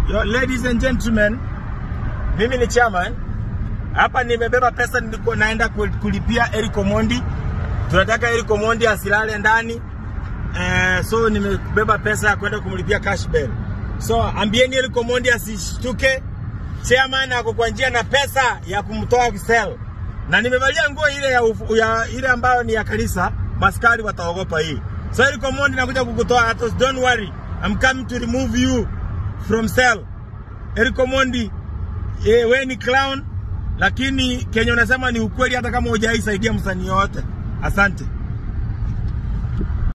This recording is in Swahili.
Yo, ladies and gentlemen, mimi ni chairman hapa. Nimebeba pesa, nilikuwa naenda kul- kulipia Eric Omondi. Tunataka Eric Omondi asilale ndani eh, so nimebeba pesa ya kwenda kumlipia cash bail. So ambieni Eric Omondi asishtuke, chairman ako kwa njia na pesa ya kumtoa cell, na nimevalia nguo ile ya, ufu- ya ile ambayo ni ya kanisa, maskari wataogopa hii. So Eric Omondi nakuja kukutoa Atos, don't worry, I'm coming to remove you from cell. Eric Omondi, eh, we ni clown, lakini kenye unasema ni ukweli, hata kama hujaisaidia msanii yoyote. Asante.